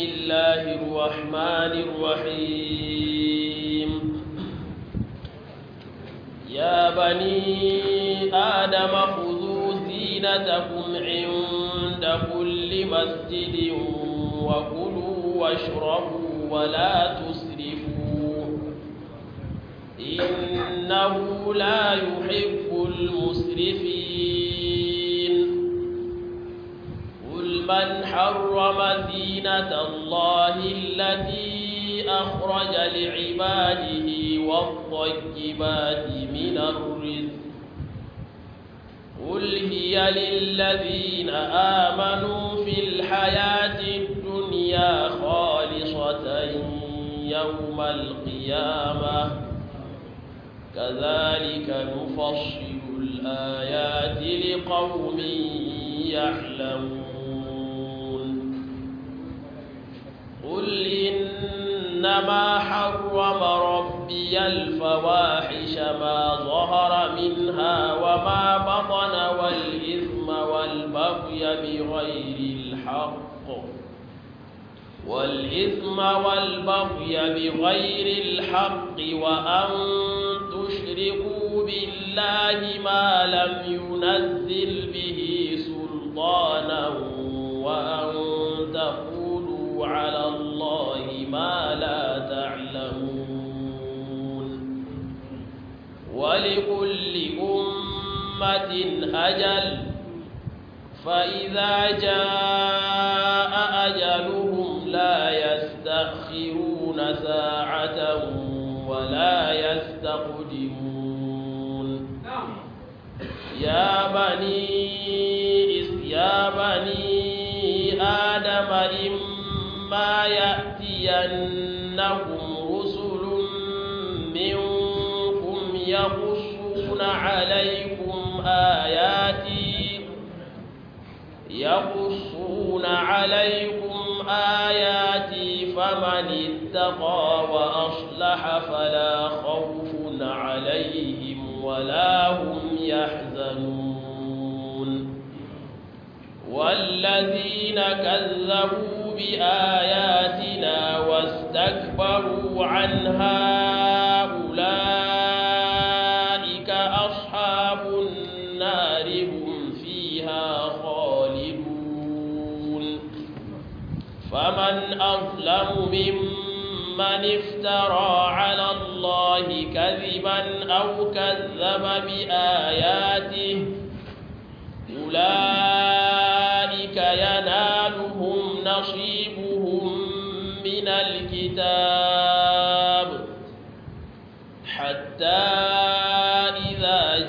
الله الرحمن الرحيم يا بني آدم خذوا زينتكم عند كل مسجد وكلوا واشربوا ولا تسرفوا إنه لا يحب المسرفين قل من حرم زينة الله التي أخرج لعباده والطيبات من الرزق قل هي للذين آمنوا في الحياة الدنيا خالصة يوم القيامة كذلك نفصل الآيات لقوم يعلمون قل إنما حرم ربي الفواحش ما ظهر منها وما بطن والإثم والبغي بغير الحق والإثم والبغي بغير الحق وأن تشركوا بالله ما لم ينزل به سلطانا وأن تقولوا على الله ما لا تعلمون ولكل أمة أجل فإذا جاء أجلهم لا يستأخرون ساعة ولا يستقدمون يا بني يا بني آدم إما يأتينكم رسل منكم يقصون عليكم آياتي يقصون عليكم آياتي فمن اتقى وأصلح فلا خوف عليهم ولا هم يحزنون والذين كذبوا بآياتنا واستكبروا عنها أولئك أصحاب النار هم فيها خالدون فمن أظلم ممن افترى على الله كذبا أو كذب بآياته أولئك ينالهم نصيبهم من الكتاب حتى إذا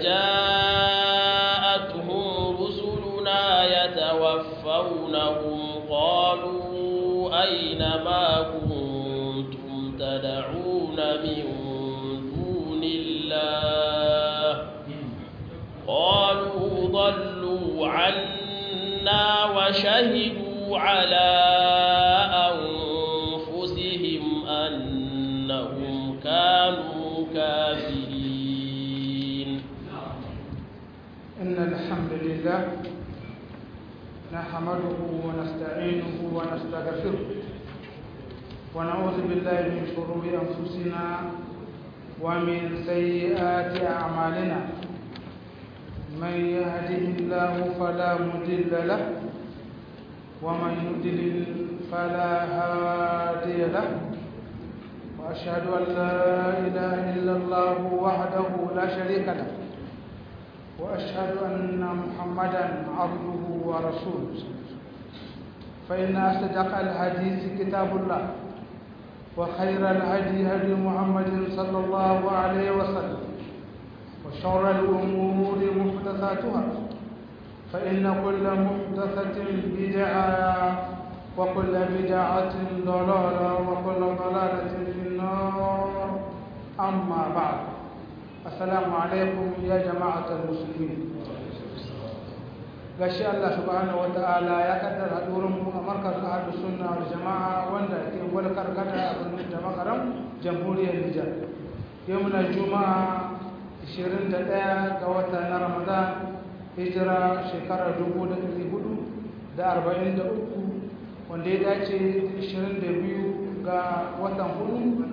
جاءتهم رسلنا يتوفونهم قالوا أين ما كنتم تدعون من دون الله قالوا ضلوا عنا وشهدوا على أنفسهم أنهم كانوا كافرين إن الحمد لله نحمده ونستعينه ونستغفره ونعوذ بالله من شرور أنفسنا ومن سيئات أعمالنا من يهده الله فلا مضل له ومن يضلل فلا هادي له وأشهد أن لا إله إلا الله وحده لا شريك له وأشهد أن محمدا عبده ورسوله فإن أصدق الحديث كتاب الله وخير الهدي هدي محمد صلى الله عليه وسلم وشر الأمور محدثاتها فإن كل محدثة بدعة وكل بدعة ضلالة وكل ضلالة في النار أما بعد السلام عليكم يا جماعة المسلمين gashi Allah subhanahu wa ta'ala ya kaddara hadurin mu a markazin ahlus sunna wal jama'a wanda ke walkar kada a birnin da makaram jamhuriyar Nijar yau muna juma'a 21 ga wata na Ramadan hijira shekarar 1443 wanda ya dace 22 ga watan hudu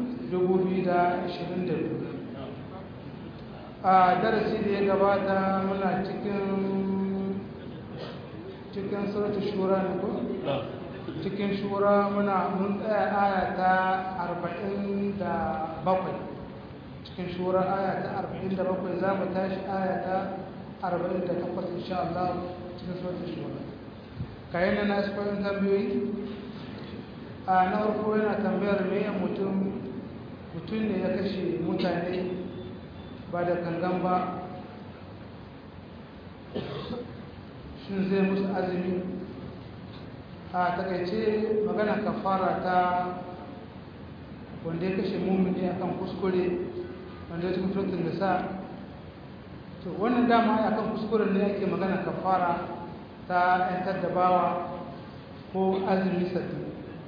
2022 a darasi da ya gabata muna cikin cikin sautin shura ne ko? cikin shura muna mun tsaya aya ta 47 cikin shura aya ta 47 za mu tashi aya ta 48 insha Allah cikin sautin shura kayan na nasu kwayon tambayoyi a na farko yana tambayar me mutum mutum ne ya kashe mutane ba da kangan ba shin zai musu azumi a takaice magana kafara ta wanda ya kashe mummuni akan kuskure wanda ya cikin turkin da sa to wannan dama akan kuskuren ne ake magana kafara ta yantar da bawa ko azumi sati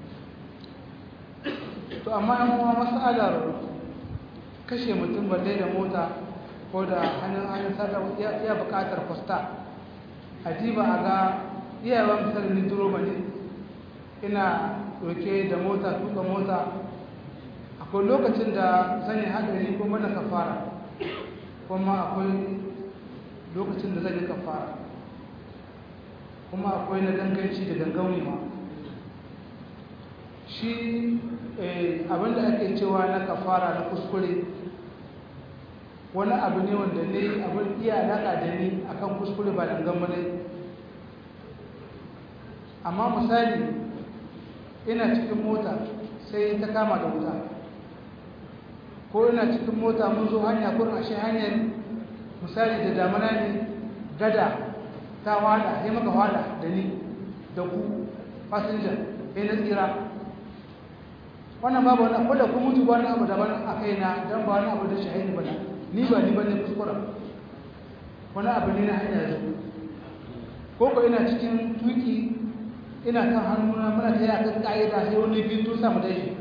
to amma yan kuma matsalar kashe mutum balle da mota ko da hannun hannun sarrafa iya bukatar kwasta a diba a ga iyayen misali ni duroba ne ina roke da mota tuka mota akwai lokacin da zan yi haɗari ko mana kafara kuma akwai lokacin da zan yi kafara kuma akwai na danganci da dangaunewa shi abinda ake cewa na kafara na kuskure wani abu ne wanda ne abin iya alaƙa da ni akan kuskure ba dangan ne amma misali ina cikin mota sai ta kama da wuta ko ina cikin mota mun zo hanya ko ashe hanyar misali da damana ne gada ta wada ya maka wada da ni da ku fasinja ya na tsira wannan babu wani abu da ku mutu ba wani abu daban a kaina don ba wani abu da shahidi ba ni ba ni ba ne kuskura wani abu ne na hanyar zo ko ko ina cikin tuki ina kan hannuna muna ta yi a kan ƙa'ida sai wani biyu tun samu dashi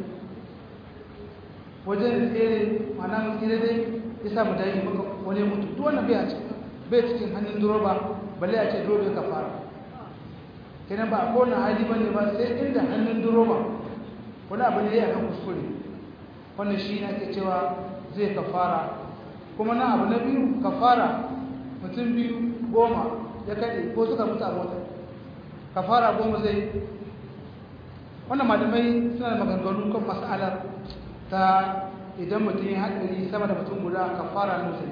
wajen tsere mana mun tsere dai ya samu dashi maka wani mutu duk wannan bai a cikin bai cikin hannun duroba balle a ce dole ka fara kenan ba a kowane hali bane ba sai inda hannun duroba wani abu ne ya kan kuskure wannan shi ne ake cewa zai kafara kuma na abu na biyu kafara mutum biyu goma ya kaɗe ko suka mutu a mota kafara goma zai wannan malamai suna da maganganu kan mas'alar ta idan mutum ya haɗari sama da mutum guda kafara nusa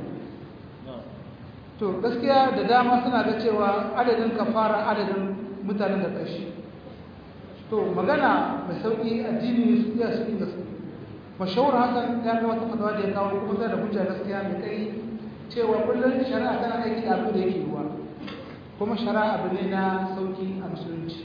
to gaskiya da dama suna ga cewa adadin kafara adadin mutanen da kashi to magana mai sauƙi addini su iya su inda su mashawar hakan ya ga wata fatawa da ya kawo kuma da hujja gaskiya mai kai cewa kullum shari'a tana aiki da abu da yake ruwa kuma shari'a abu ne na sauki a musulunci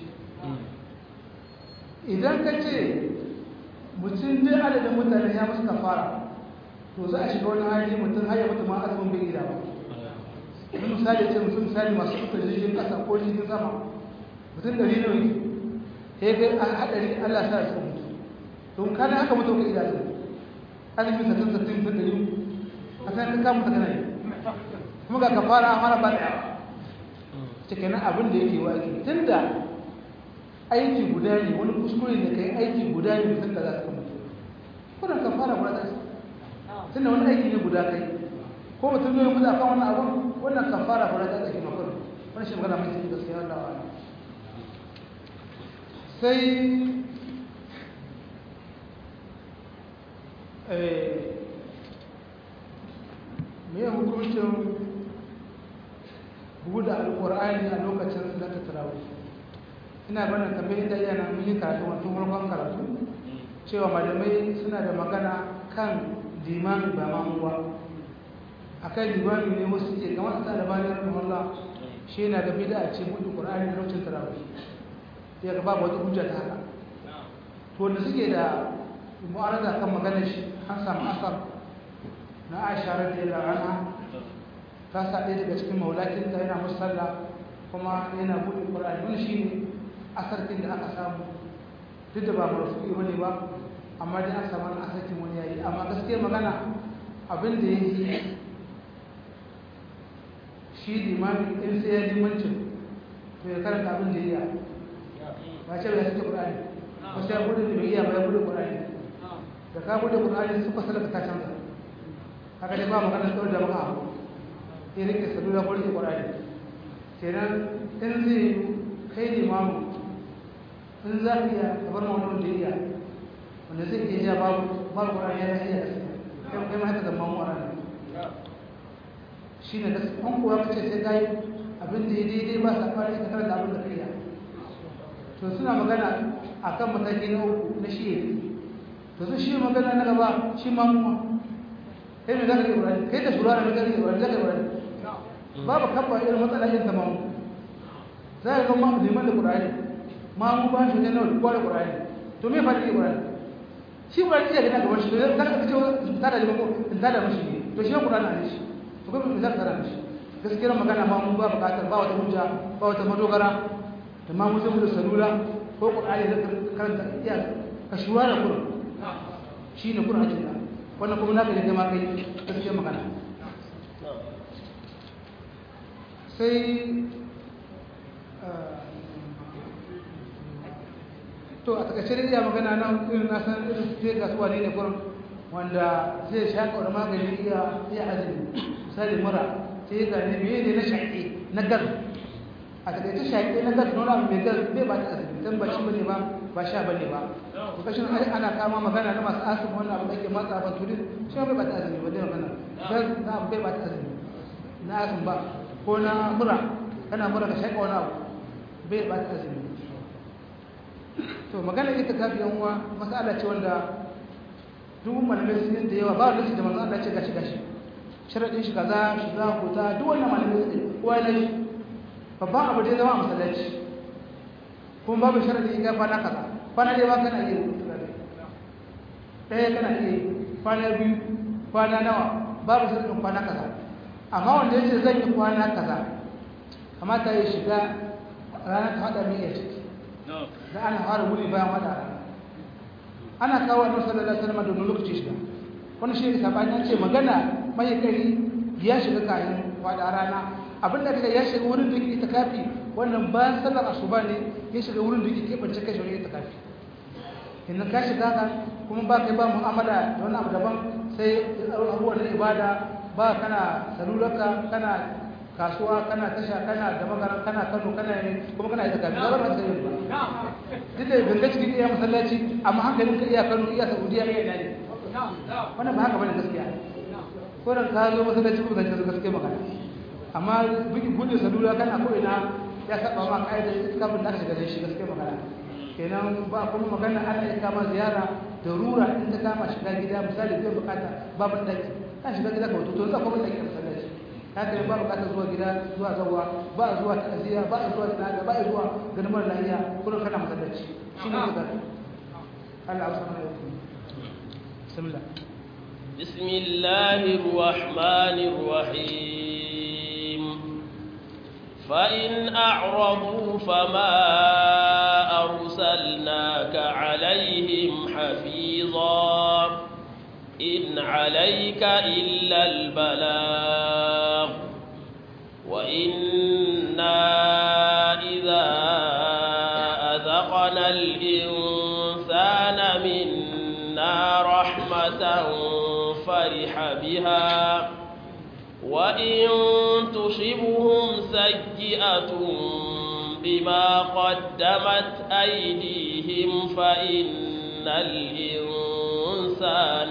idan ka ce mutum dai adadin mutane ya musu kafara to za a shiga wani hali mutum har ya mutu ma azumin bai gida ba wani misali ce mutum misali masu kuka jirgin ƙasa ko jirgin sama mutum ɗari nawa ne ya ga a haɗari allah sa su mutu don kana haka mutu ka gida su azumin sattin sattin mutum ɗari a san ka kama ta kana yi kuma ga kafara a mara ba ɗaya cikin abin da yake waki tun da aiki guda ne wani kuskure da kai aiki guda ne mutum da za su mutu kuna kan fara guda zai tun da wani aiki ne guda kai ko mutum ne mutu akan wannan abin wannan kan fara guda zai ake makon wani shi magana mai cikin gaskiya wanda wa sai me hukuncin buɗe alƙur'ani a lokacin da ta tarawih ina bana tambayi da yana mun yi karatu wato farkon karatu cewa malamai suna da magana kan limami ba mamu ba akan limami ne wasu ke kamar sa da bani rahimahullah shi yana da bid'a a ce buɗe qur'ani a lokacin tarawih ya ga babu wata hujja ta haka to da suke da mu'arada kan maganar shi an samu asar na Aisha radiyallahu anha ta sa ɗaya daga cikin maulakinta yana musalla kuma yana buɗe ƙwararri wani shi ne asarkin da aka samu duk da ba marafuki ba ne ba amma dai an samu asarkin wani yayi amma gaskiyar magana abin da ya yi shi limami in sai ya limancin to ya karanta abin da ya yi ba ce bai sake qur'ani ko sai bude da bai iya ba bude qur'ani da ka bude qur'ani su fasala ka ta canza haka dai ba magana tsawon da maka abu sai rike salula ko rike qur'ani kenan in zai kai limamu in za ka iya ka bar mawani da iya wanda zai iya ja babu babu qur'ani ya iya kai kai ma haka zama mu a ranar shi ne gaskiya an kuwa kace sai kai abin da ya daidai ba sa fara ka karanta abin da kai ya to suna magana akan mataki na uku na shi to su shi magana na gaba shi ma mu kai me zaka yi Ibrahim kai da shura ne zaka yi Ibrahim zaka yi Ibrahim babu kabba irin matsala yin tamam zai ga ma liman da Qur'ani ma mu ba shi ne na da Qur'ani to me fadi Ibrahim shi Ibrahim iya gina gaban shi to zaka ka ce ta da liman ko in ta da mishi to shi Qur'ani ne shi to kuma me zaka karanta shi gaskiyar magana ma mu ba bukatar ba wata hujja ba wata madogara da ma mu zama da salula ko Qur'ani da karanta iya ka shuwa da Qur'ani shi ne Qur'ani da wannan kuma naka ne ma kai gaskiyar magana sai to a takaice dai iya magana nan irin na san irin sai kasuwa ne ne gurin wanda zai shaƙa wani magani iya iya azumi misali mura sai ga ne me ne na shaƙe na gas a takaice shaƙe na gas nuna mai gas bai ba ta azumi dan ba shi bane ba ba sha bane ba to kashin ana kama magana na masu asibiti wannan abu da ke matsa ban tudin shi bai ba ta azumi ba dai magana gas na abu bai ba ta azumi na azumi ba ko na mura kana mura ka shaƙa wani abu bai ba ta azumi to magana ita kafi yan uwa masala ce wanda duk malamai sun da yawa ba wanda da manzo Allah ce gashi gashi sharadin shi kaza shi za ku ta duk wannan malamai sun kowa ne babban abu da ya zama a masallaci kuma babu sharadi ga kwana kaza kwana dai ba kana iya ɗaya kana iya kwana biyu kwana nawa babu sharadin kwana kaza amma wanda yace zan yi kwana kaza kamata ya shiga ranar ta hada mai ya ciki da ana fara wuri bayan wata rana ana kawo annabi sallallahu alaihi wasallam da lokaci shiga wannan shi ne sabani an ce magana mai kai ya shiga kayan wada rana abin da kaga ya shiga wurin da yake itikafi wannan bayan sallar asuba ne ya shiga wurin da yake kebance kai shi itikafi idan ka shiga ka kuma ba kai ba mu'amala da wani abu daban sai abubuwan na ibada ba kana salularka kana kasuwa kana tasha kana da magaran kana kano kana ne kuma kana ita kafin zama ba ta yi ba duk da ganga cikin iya masallaci amma hankalin ka iya kano iya saudiya iya ina ne wannan ba haka bane gaskiya ko da ka zo masallaci ko zance gaskiya magana amma bugi bude salula kana ko ina ya saba ma kaida kafin da aka shiga da shi gaskiya magana kenan ba kuma magana Allah ya kama ziyara da rura in ta kama shiga gida misali zai bukata babu daki ka shiga gida ka wato to za ka bar daki a masallaci haka ba bukatar zuwa gida zuwa zawa ba zuwa ta'aziyya ba zuwa tsada ba zuwa ganin mara lafiya kullum kana masallaci shi ne ga Allah subhanahu wa ta'ala bismillah بسم الله الرحمن الرحيم فإن أعرضوا فما أرسلناك عليهم حفيظا إن عليك إلا البلاغ وإنا إذا أذقنا الإنسان منا رحمة فرح بها وإن تصبهم سيئة بما قدمت أيديهم فإن الإنسان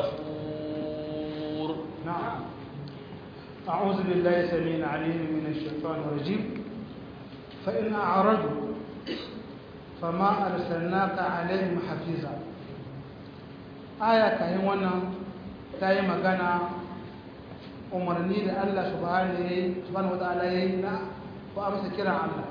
كفور نعم أعوذ بالله السميع العليم من الشيطان الرجيم فإن أعرضوا فما أرسلناك عليهم حفيظا آية كاين wannan tayi magana umarni da Allah subhanahu wataala yayi na ko amsa kiran Allah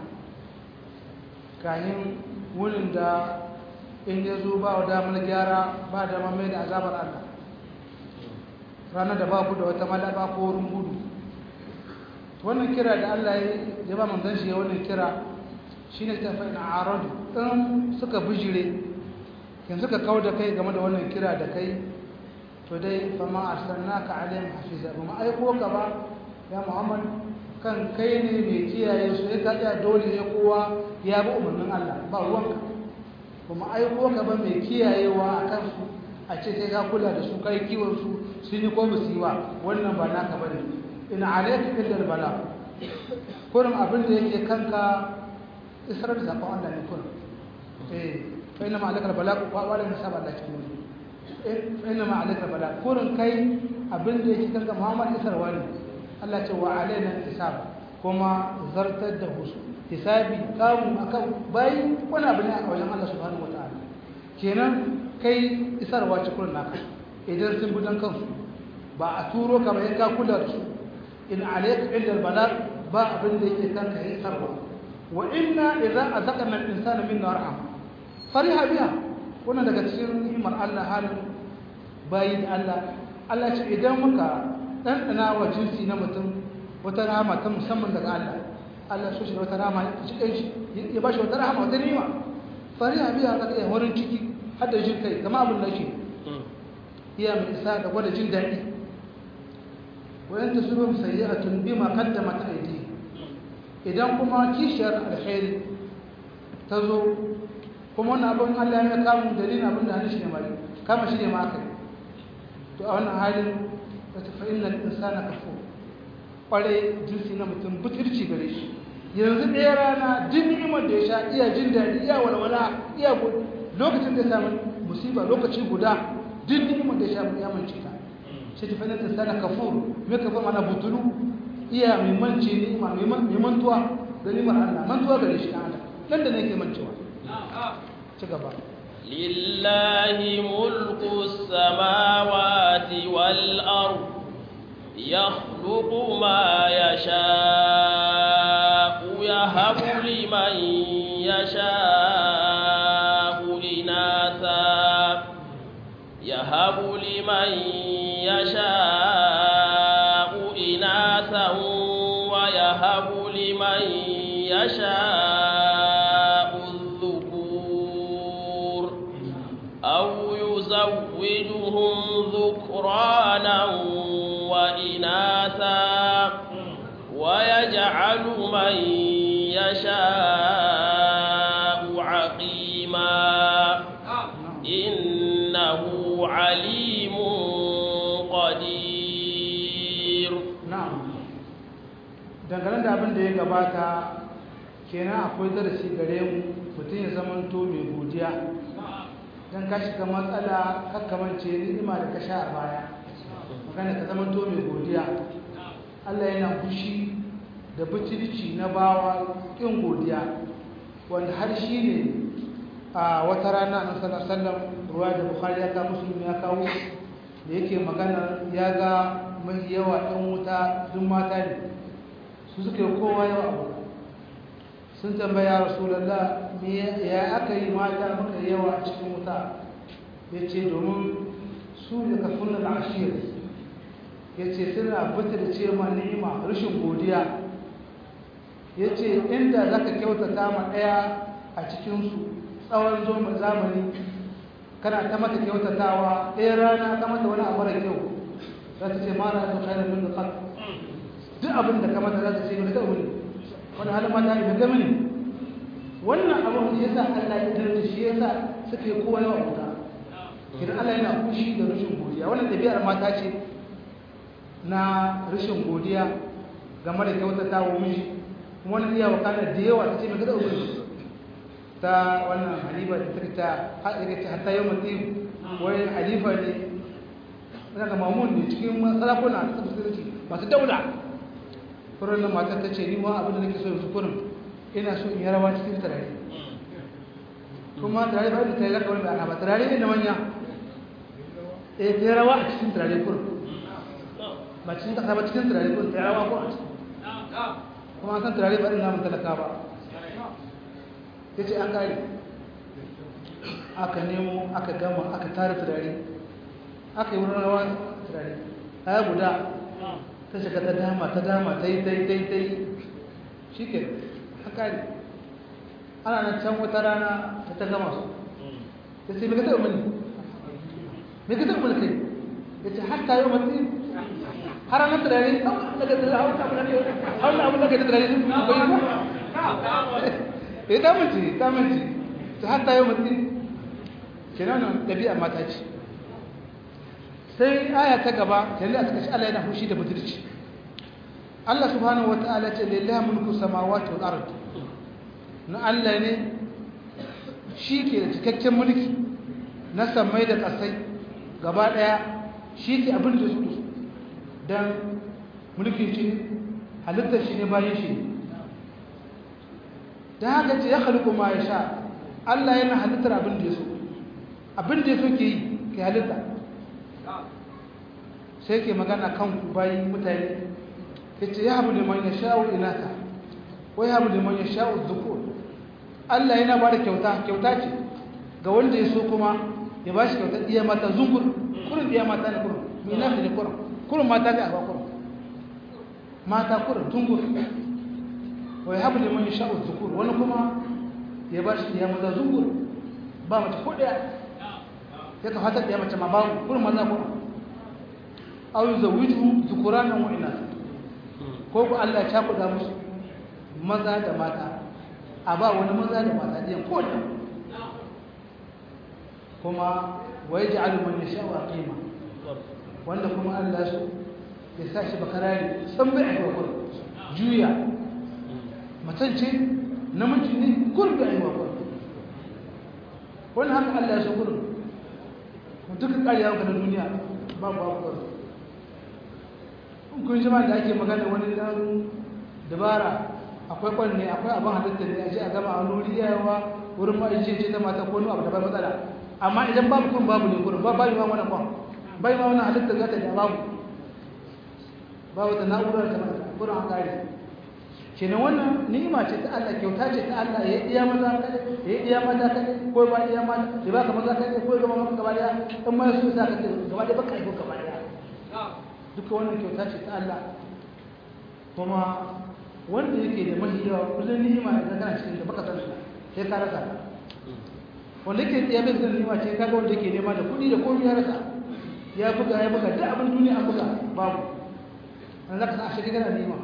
kayan wurin da in ya zo ba wa damar gyara ba damar mai da azabar Allah ranar da ba ku da wata malaba ko wurin gudu wannan kira da Allah ya ba manzon shi wannan kira shine ta fa ina aradu in suka bijire yanzu ka kawo da kai game da wannan kira da kai to dai fa ma arsalnaka alaihim hafiza ba ma aiko ka ba ya Muhammad kan kai ne mai kiyaye su ya kaɗa dole ne kowa ya bi umarnin Allah ba ruwanka kuma aiko ka ba mai kiyayewa a kansu a ce sai ka kula da su kai kiwon su sun yi ko musu yi ba wannan ba naka ba ne ina alaika illa bala kurum abin da yake kanka isar da zakon Allah ne kurum eh fa inna ma alaika bala ko wala ne saba Allah cikin wani fa inna ma alaika bala kurum kai abin da yake kanka Muhammad isarwa ne Allah ce wa alaina hisab kuma zartar da husu hisabi kamu akan bayi wani abu ne a wajen Allah subhanahu wataala kenan kai isarwa cikin naka idan sun bi dan kansu ba a turo ka ba ka kula da su in alayka illa albalag ba abin da yake kanka ya isarwa wa inna idza azaqna al-insana minna rahma fariha biha wannan daga cikin ni'imar Allah halin bayi da Allah Allah ce idan muka ɗanɗana wa jinsi na mutum wata rahama ta musamman daga Allah Allah so shi da wata rahama ya cikin shi ya ba shi wata rahama wata nima fariha biya ka iya wurin ciki har da jin kai kama abin nashi iya mai isa da gwada jin daɗi wayan ta suru sayyi'atun bima qaddamat aydi idan kuma kishiyar alkhairi ta zo kuma wannan abin Allah ya kamu dalilin abin da hannun shi ne mali kama shi ne ma aka to a wannan halin wata fa'innan insana kafo ƙware jinsi na mutum butulci gare shi yanzu ɗaya rana jin ni'imar da ya sha iya jin daɗi iya walwala iya gudu lokacin da ya samu musiba lokaci guda jin ni'imar da ya sha ya mance ta shi ta fa'innan insana kafo mai kafa mana butulu iya mai mance ni'ima mai mantuwa da ni'imar Allah mantuwa gare shi ɗan adam nan da nake mancewa ci gaba لله ملك السماوات والأرض يخلق ما يشاء يهب لمن يشاء إناثا يهب لمن يشاء إناثا ويهب لمن يشاء الذكور أو يزوجهم ذكرانا وإناثا ويجعل من يشاء عقيما إنه عليم قدير na'am dangane da abin da ya gabata kenan akwai darasi gare mu mutum ya zamanto mai godiya don ka shiga matsala kakkamance ni'ima da ka sha a baya magana ka zamanto mai godiya Allah yana fushi da butulci na bawa ƙin godiya wanda har shi ne a wata rana na sallallahu ruwa da bukhari ya kawo musulmi ya kawo da yake magana ya ga mai yawa ɗan wuta duk mata ne su suka yi kowa yawa abu sun tambaya rasulallah me ya aka yi mata muka yawa a cikin wuta ya ce domin su da kafin da ashir ya ce suna butar ce ma ni'ima rashin godiya ya ce inda za ka kyautata ma ɗaya a cikinsu tsawon zoma zamani kana ta mata kyautatawa ɗaya rana ta mata wani abu da kyau za ta ce mara da kai da min da kan duk abin da ka mata za ta ce mai da wani wani halin mata ne ga mini wannan abin shi yasa Allah ya tarda shi yasa suka yi kowa yawa wuta idan Allah yana fushi da rashin godiya wannan ɗabi'ar mata ce na rashin godiya game da kyautata wa miji kuma wani iya wakana da yawa ta ce mai gada ubangiji ta wannan halifa da ta ta haɗe ta hatta yau mutum wai halifa ne ina ga mamun ne cikin sarakuna na tsabtsirci masu daula furin nan matar ta ce ni ma abin da nake so yanzu kurin ina so in yi rawa cikin turare kuma turare ba da ta yi zaka wani ana ba turare ne na manya eh ta yi rawa a cikin turare kurin ba cikin kasa ba cikin turare kurin ta yi rawa ko a cikin kuma an san turare ba ɗin namun talaka ba ya ce an kare aka nemo aka gama aka tara turare aka yi wurin rawa turare ya guda ta shiga ta dama ta dama ta yi ta yi ta yi ta yi shi ke an kare ana nan can wata rana ta ta gama su ya ce mai ka taɓa mani mai ka taɓa mani kai ya ce hatta yau matsi har an turare daga da hawa abu da hawa abu da ga turare sun koyi ba eh ta mace ta mace ta hatta yau mutum kenan dabi'a mata ce sai aya ta gaba kenan a cikin Allah yana fushi da budurci Allah subhanahu wataala ce lillahi mulku samawati wal ard na Allah ne shi ke da cikakken mulki na samai da ƙasai gaba ɗaya shi ke abin da su don mulkin shi halittar shi ne bayan shi don haka ce ya halittu ma ya sha Allah yana halittar abin da ya so abin da ya so ke yi ke halitta sai ke magana kan bayan mutane ya ce ya habu da man ya sha'u inata ko ya habu da man ya sha'u zukur Allah yana ba da kyauta kyauta ce ga wanda ya so kuma ya ba shi kyautar iya mata zungur kurin iya mata na kurin mai nafi ne kurin kurin mata ne a ba kurin mata kurin zungur wa ya haɓu liman ya sha'u zukur wani kuma ya ba shi iya mata zungur ba mace ko ɗaya ya ka fatar ɗaya mace ma babu kurin maza kurin au yi zawiju zukura nan wa'ina ko ku Allah ya cakuɗa musu maza da mata a ba wani maza da mata ɗiyan ko da kuma wai ji aluman ya sha wa ƙima wanda kuma Allah su ya sa shi bakarari san bai aiwa kur juya matance namiji ne kur bai aiwa kur wani haka Allah ya so kurin duka ƙariya ga na duniya babu abubuwa kun shi ma da ake magana wani dan dabara akwai kwanne akwai abin halitta ne a ce a gama a wuri yawa wurin ma'aikacin ce ta mata ko wani abu da bai matsala amma idan babu kun babu ne gurin ba bayi ma wani kwan bayi ma wani halitta za ta da babu babu ta na'urar ta mata gurin an kare kenan wannan ni'ima ce ta Allah kyauta ce ta Allah ya iya maza kada ya iya mata kada ko ba iya mata ya baka maza kada ko gaba maka gaba daya in ma su sa ka gaba daya baka aiko gaba daya duka wannan kyauta ce ta Allah kuma wanda yake da mahi yawa kullum ni'ima idan kana cikin da baka san sai ka rasa wanda yake tsaye bai zan ni'ima ce kaga wanda yake nema da kuɗi da komai ya rasa ya buga ya buga duk abin duniya an buga babu an zaka san a shi kana ni'ima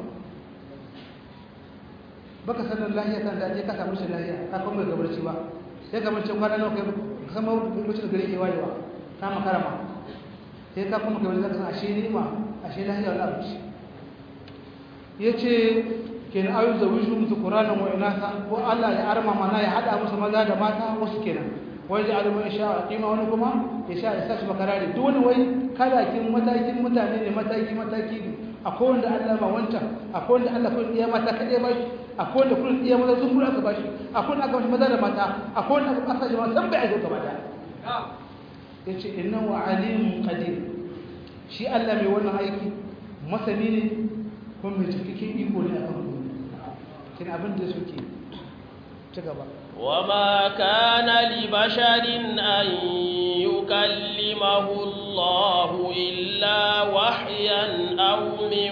baka sanin lahiya kan da ka samu shi lahiya ka kuma ga barci ba sai ka mace kwana nawa kai sama wuce da gare ke wayewa ka makara ma sai ka kuma kai zaka san ashe ni'ima ashe lahiya wala abu yace kenan ayu zawiju musu qur'anan wa inasa ko Allah ya arma mana ya hada musu maza da mata wasu kenan wai da alimu insha qima wani kuma ya sha ya sashi makarari duk wani wai kalakin matakin mutane ne mataki mataki ne akwai wanda Allah ba wancan akwai wanda Allah kun iya mata kadai ba shi akwai wanda kun iya maza sun kula aka ba shi akwai wanda aka bashi maza da mata akwai wanda aka asa jama'a san bai aiko gaba da yace innahu alimun qadir shi Allah mai wannan aiki masani ne kuma mai cikakken iko ne akan kin abin da suke ci gaba وما كان لبشر أن يكلمه الله إلا وحيا أو من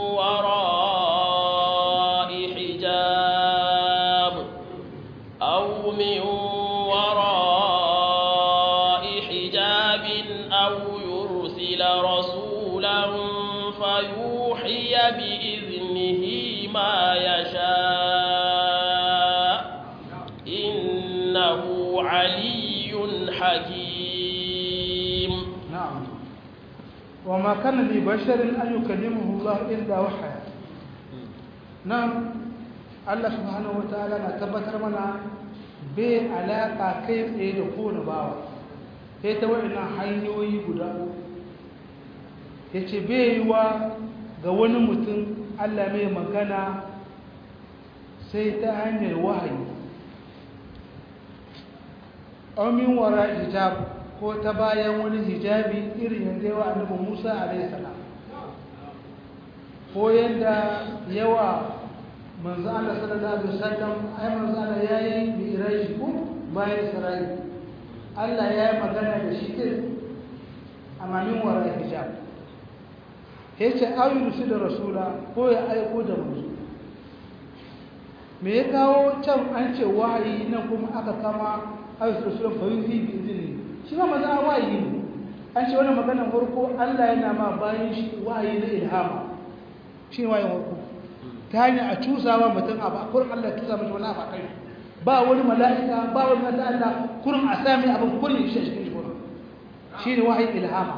وراء حجاب أو من وراء حجاب أو يرسل رسولا فيوحي بإذنه ما يشاء إنه علي حكيم نعم وما كان لبشر أن يكلمه الله إلا وحيا نعم الله سبحانه وتعالى na tabbatar mana bai alaka kai tsaye da kowane bawa sai ta waɗannan hanyoyi guda ya ce bai yi wa ga wani mutum Allah mai magana sai ta hanyar wahayi amin wara hijab ko ta bayan wani hijabi irin yadda yawa annabi Musa alaihi salam ko yadda yawa manzo Allah sallallahu alaihi wasallam ai manzo Allah yayi mi'raji ko bayan Isra'i Allah ya yi magana da shi din amma min wara hijab yace ayu da rasula ko ya aiko da manzo me ya kawo can an ce wahayi nan kuma aka kama ayu rasulun fa yuhi bi izini shi ma maza wahayi ne an ce wannan maganar farko Allah yana ma bayan shi wahayi na ilhama shi wahayin farko ta hanyar a cusawa mutum abu a kurin Allah cusa mashi wani abu a kai ba wani mala'ika ba wani mata Allah kurin a sami abin kurin shi a cikin shi kurin shi ne wahayin ilhama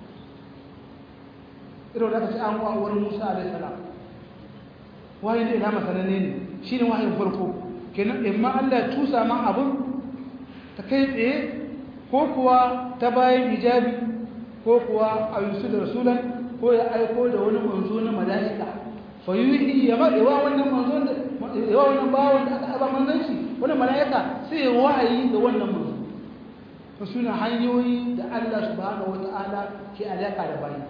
irin da aka ce an wa wani Musa alaihi salam wahayin ilhama sananne ne shi ne wahayin farko kenan imma Allah cusa ma abin ta kai tsaye ko kuwa ta bayan hijabi ko kuwa a yusu da rasulan ko ya aiko da wani manzo na mala'ika fa yuhi ya ma yawa wannan manzo da yawa wannan bawon da aka aba manzon shi wannan mala'ika sai ya wahayi ga wannan manzo to suna hanyoyi da Allah subhanahu wata'ala ke alaka da bayi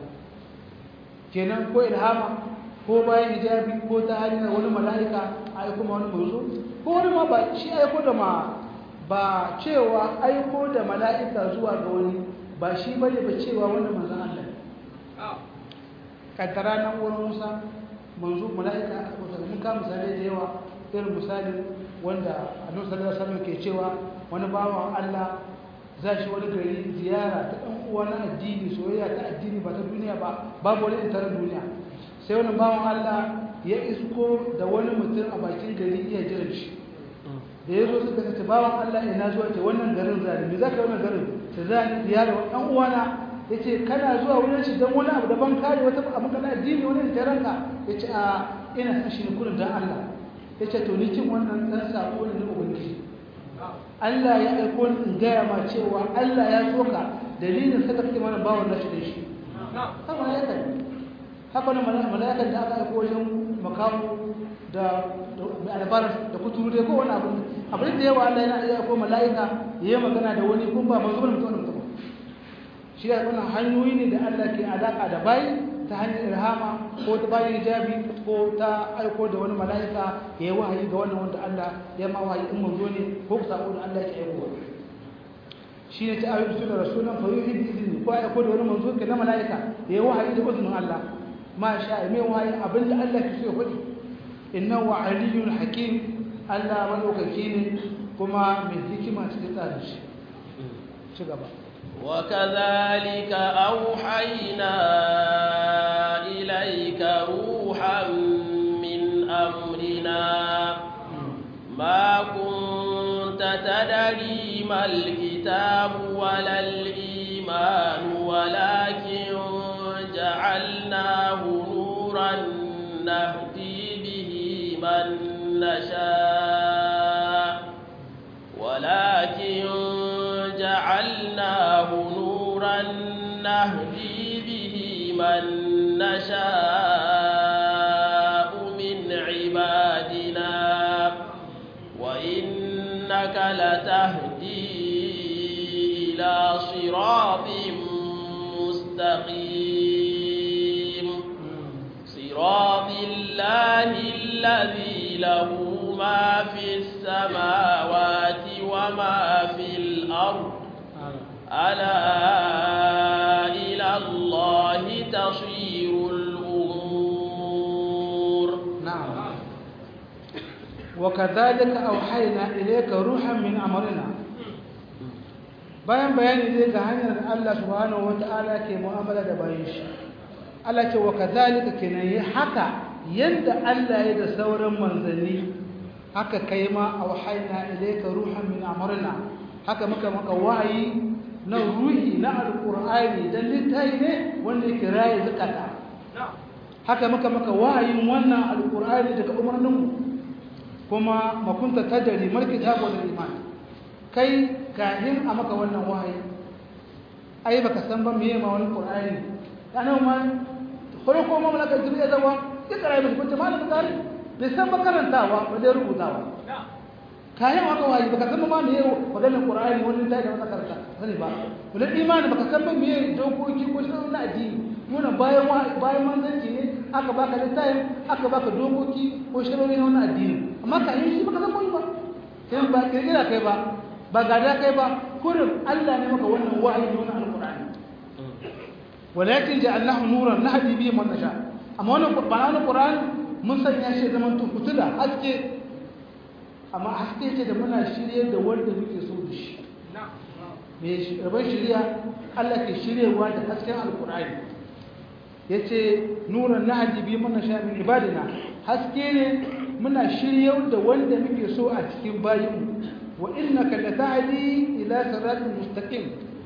kenan ko ilhama ko bayan hijabi ko ta hanyar wani mala'ika a aiko ma wani manzo ko wani ma ba shi aiko da ma ba cewa aiko da mala'ika zuwa ga wani ba shi ba ne ba cewa wanda manzan Allah ƙaddara nan wurin musa manzo mala'ika aka kusa mun ka misalai da yawa irin misali wanda annabi sallallahu alaihi wasallam ke cewa wani bawan Allah za shi wani gari ziyara ta ɗan uwa na addini soyayya ta addini ba ta duniya ba babu wani ita duniya sai wani bawan Allah ya isko da wani mutum a bakin gari iya jiran shi da ya zo suka ce bawan Allah ina zuwa ce wannan garin zani me zaka wannan garin ta zani ziyara wa ɗan uwana yace kana zuwa wurin shi dan wani abu daban kare wata abu kana addini wani da ranka yace a ina son shi ne kullun dan Allah yace to ni cin wannan dan sako ne na ubangiji Allah ya aiko ni in gaya ma cewa Allah ya soka dalilin saka kake mana bawon nashi da shi haka ya kai haka ne mala'ikan da aka aiko wajen makamu da albar da kuturu dai ko wani abu abin da yawa Allah yana iya ko mala'ika ya yi magana da wani kun ba manzo mutum mutum shi ya wannan hanyoyi ne da Allah ke alaka da bayi ta hanyar irhama ko ta bayin hijabi ko ta aiko da wani mala'ika ya yi wahayi ga wannan wanda Allah ya ma wahayi in manzo ne ko ku sako da Allah ke aiko shi ne ta ayyuka da rasulan fa yuhi bi idni ko aiko da wani manzo ke na mala'ika ya yi wahayi da izinin Allah ma sha mai wahayi abin da Allah ke so ya faɗi innahu aliyyun hakim Allah madaukaki ne kuma mai hikima cikin tsarin shi ci gaba وكذلك أوحينا إليك روحا من أمرنا ما كنت تدري ما الكتاب ولا الإيمان ولكن جعلناه نورا نهدي به من نشاء ولكن جعلناه نورا نهدي به من نشاء من عبادنا وإنك لتهدي إلى صراط مستقيم صراط الله الذي له ما في السماوات وما في الأرض ألا إلى الله تصير الأمور نعم وكذلك أوحينا إليك روحا من أمرنا bayan bayani zai ga hanyar da Allah subhanahu wata'ala ke mu'amala da bayan shi Allah ce wa kazalika kenan yi haka yanda Allah ya da sauran manzanni haka kai ma auhayna ilayka ruhan min amrina haka muka maka wahayi na ruhi na alqur'ani dan littafi ne wanda yake raye zakata haka muka maka wahayin wannan alqur'ani daga umarnin mu kuma makunta tadari mal kitabu wal iman kai kahin a maka wannan wahayi ai baka san ba meye ma wani qur'ani kana ma farko ma malaka jibril zawa ikra bi kunta malaka tare bai san makarantawa ba dai rubutawa kayan haka wahayi baka san ma meye maganar qur'ani wani da da makaranta sani ba wala imani baka san ba meye dokoki ko shi na addini muna bayan bayan manzanci ne aka baka littafin aka baka dokoki ko shirori na wani addini amma kayan shi baka san ba kai ba kirkira kai ba ba gada kai ba kurin Allah ne maka wannan wahayi na wannan alqur'ani walakin ja'alnahu nuran nahdi bihi man nasha amma wannan qur'ani wannan qur'ani mun sanya shi zaman to fitila haske amma haske ce da muna shirye da wanda muke so da shi mai rabon shirya Allah ke shiryewa da hasken alkur'ani ya ce nuran na hajjibi mana sha min ibadina haske ne muna shiryar da wanda muke so a cikin bayinmu wa innaka la ta'di ila siratin mustaqim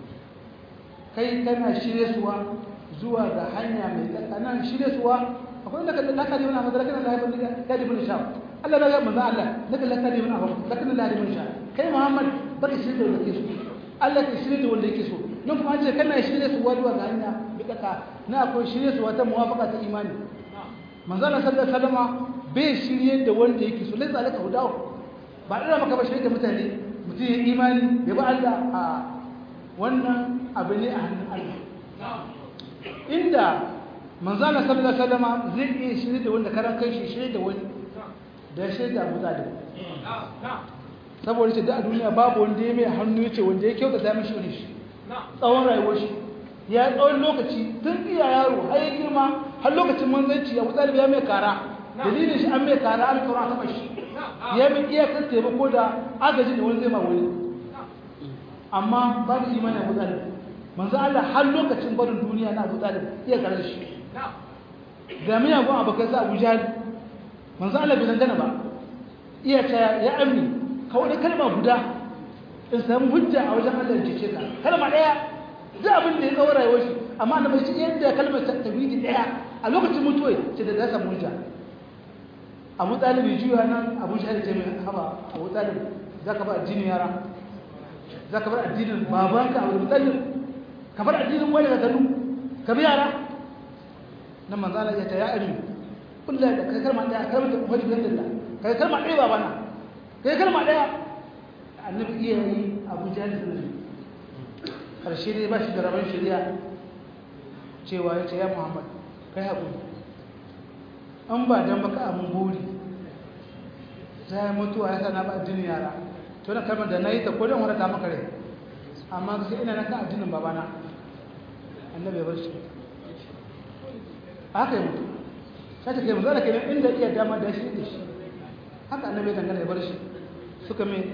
kai kana shiryesuwa zuwa ga hanya mai tsakanin shiryesuwa akwai da kallon lakari wani abu da lakari Allah ya bani kadi bin sha Allah da ya manzo Allah naka lakari wani abu lakari Allah ya bani sha kai Muhammad baka shirye da wanda yake so Allah ka shirye da wanda yake so nan kuma an ce kana shirye su zuwa ga hanya bi kaka na akwai shirye su wata muwafaqa ta imani manzo Allah sallallahu alaihi wasallam bai shirye da wanda yake so laisa alaka hudawo ba ina maka ba shirye da mutane mutum ya imani ya ba Allah a wannan abu ne a hannun Allah inda manzo Allah sallallahu alaihi wasallam zai iya shirye da wanda karan kai shi shirye da wani da shirye da Abu Talib saboda ce da a duniya babu wanda ya mai hannu ya ce wanda ya kyauta ta mishi wani shi tsawon rayuwar shi ya tsawon lokaci tun iya yaro har ya girma har lokacin manzanci ya wutsari ya mai kara dalilin shi an mai kara an kawo taɓa shi ya mai iyakar taimako da agajin da wani zai ma wani amma babu imani a wutsari manzo Allah har lokacin barin duniya na wutsari iya karar shi ga miyagun abokan sa Abu Jahal manzo Allah bai dangana ba iya ta ya amni kawai da kalma guda in samu hujja a wajen Allah ya cece ka kalma daya duk abin da ya kawo rayuwar shi amma na bai yadda kalmar tawhidi daya a lokacin mutuwa ce da za samu hujja Abu Talib ya juya nan Abu Shahid ce mai haba Abu Talib zaka bar addinin yara zaka bar addinin babanka Abu Talib ka bar addinin wani da kanu ka bi yara nan manzo Allah ya ta ya ari kullu da kai kalma daya kalmar tawhidi da kai kalma daya babana kai kalma daya annabi iya yi abu jahil sunan karshe ne ba shi da rabon shari'a cewa ya ce ya muhammad kai haƙuri an ba don baka amin buri za ya mutuwa ya sana ba addinin yara to na kalmar da na yi ta kodin wadata maka rai amma sai ina na kan addinin babana annabi ya bar shi haka yi mutu sai ta kai mu zara kenan inda iya dama da shi da shi haka annabi ya dangana ya bar shi suka mai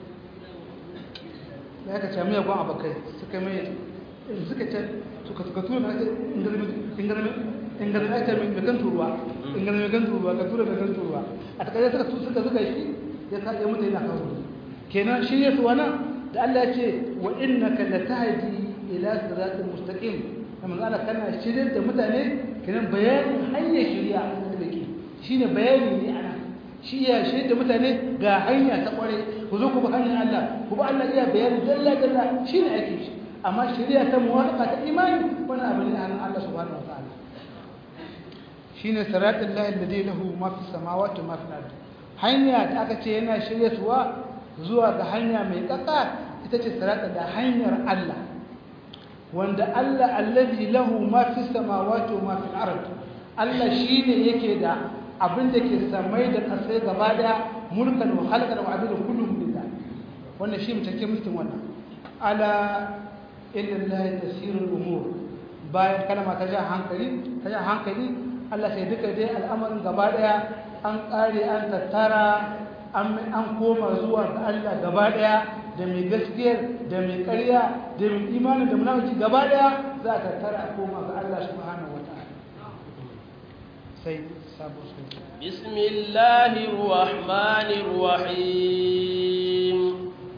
da aka ce mai gwan abokai suka mai suka ce suka suka tura na inganin aita mai kan turuwa inganin mai kan turuwa ka tura mai kan turuwa a takardar suka suka suka shi ya sa ya mutu yana kawo kenan shi ya suwana da Allah ya ce wa innaka latahdi ila siratal mustaqim kamar Allah kana shirin da mutane kenan bayanin hanyar shari'a da ke shine bayani ne ana shi ya shi da mutane ga hanya ta kware ku zo ku bi hanyar Allah ku bi Allah iya bayani dalla dalla shi ne ake shi amma shari'a ta muwafaqa ta imani wani abu ne an Allah subhanahu wataala shine siratal lahi alladhi lahu ma fi samawati wa ma fil ardi hanya da aka ce yana shiryatuwa zuwa ga hanya mai tsaka ita ce siratal da hanyar Allah wanda Allah alladhi lahu ma fi samawati wa ma fil ardi Allah shine yake da abin da ke samai da kasai gaba daya mulkan wa halkan wa abin kullum lillah wannan shi mutake mulkin wannan ala illallahi tasirul umur bayan kalma ta ja hankali ta ja hankali Allah sai duka dai al'amarin gaba daya an kare an tattara an an koma zuwa ga Allah gaba daya da mai gaskiyar da mai ƙarya da mai imani da munafiki gaba daya za ka tattara a koma ga Allah subhanahu wataala sai بسم الله الرحمن الرحيم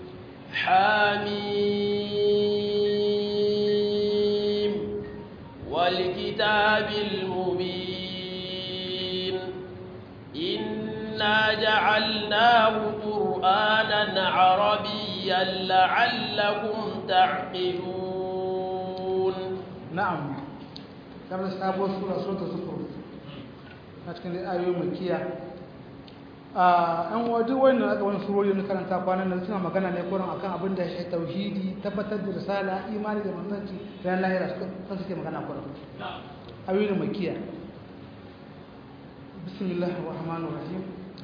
حميم والكتاب المبين إنا جعلناه قرآنا عربيا لعلكم تعقلون نعم كما سابوا سورة سورة سورة a cikin ayoyin makiya a yan wajen wani aka wani surori na karanta kwanan nan suna magana ne kuran akan abin da shi tauhidi tabbatar da risala imani da manzanci ran lahira suka suke magana kuran ayoyin makiya bismillahir rahmanir rahim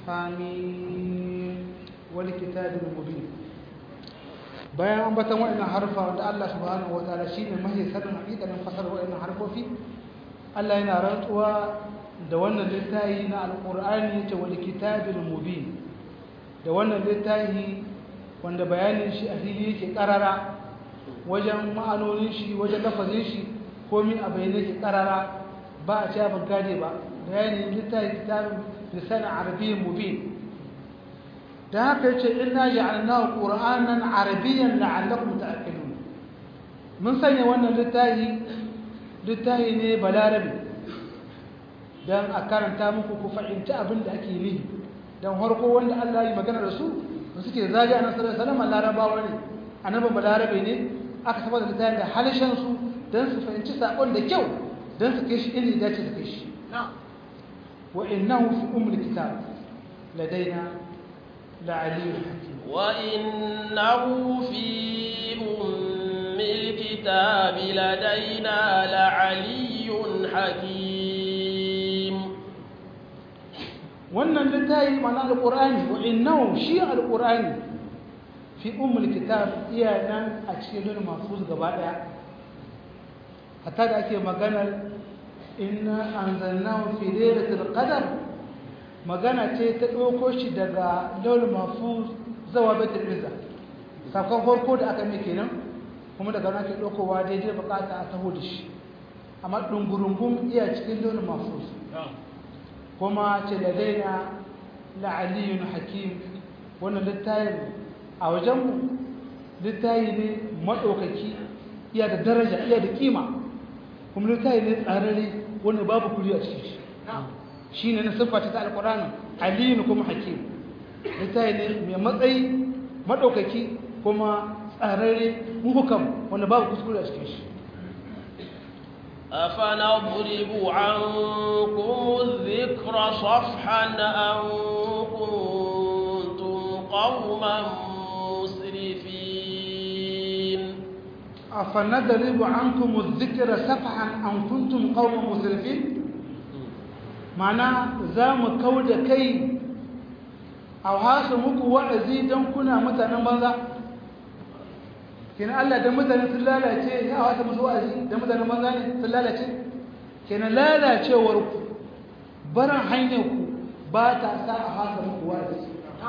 hamim wal kitabil mubin bayan an batan waɗannan harfa wanda Allah subhanahu wataala shine mahi sanin hakikanin fasar waɗannan harfofi Allah yana rantsuwa da wannan littafi na alkur'ani yace wal kitabil mubin da wannan littafi wanda bayanin shi a fili yake karara wajen ma'anonin shi wajen lafazin shi komi a bayyane ki karara ba a cewa ban gane ba bayani littafi kitabin lisanin arabiyyin mubin da haka yace inna ja'alnahu qur'anan arabiyyan la'allakum ta'qilun mun sanya wannan littafi littafi ne balarabi dan a karanta muku ku fahimci abin da ake yi dan harko wanda Allah ya yi magana da su suke zagi annabi sallallahu alaihi wasallam larabawa ne annabi balarabe ne aka saba da littafin da halishan su dan su fahimci sakon da kyau dan su kai shi inda ya dace su kai shi wa innahu fi ummul kitab ladaina la'aliyyun hakim wa innahu fi ummil kitab ladaina la'aliyyun hakim wannan littafi mana alqur'ani wa innahu shi alqur'ani fi ummul kitab iya nan a cikin lulul mahfuz gaba daya hatta da ake maganar inna anzalnahu fi lailatul qadar magana ce ta dauko shi daga lulul mahfuz zawa baitul izza sakon farko da aka mai kenan kuma daga nan ke daukowa daidai bukata a taho da shi amma dungurungun iya cikin lulul mahfuz kuma ce ladaina la'aliyun hakim wannan littafin a wajenmu littafi ne maɗaukaki iya da daraja iya da kima kuma littafi ne tsararre wanda babu kuri a cikin shi shi ne na siffata ta alƙuranin aliyu kuma hakim littafi ne mai matsayi maɗaukaki kuma tsararre muhukam wanda babu kuskure a cikin shi أفنضرب عنكم الذكر صفحا أن كنتم قوما مسرفين أفنضرب عنكم الذكر صفحا أن كنتم قوما مسرفين معنى زام كود كي أو هاسمك وعزي دم كنا متنا ماذا kenan Allah da mutane sun lalace ya wata musu wa'azi da mutane banza ne sun lalace kenan lalacewar ku barin hanyar ku ba ta sa a haka muku wa'azi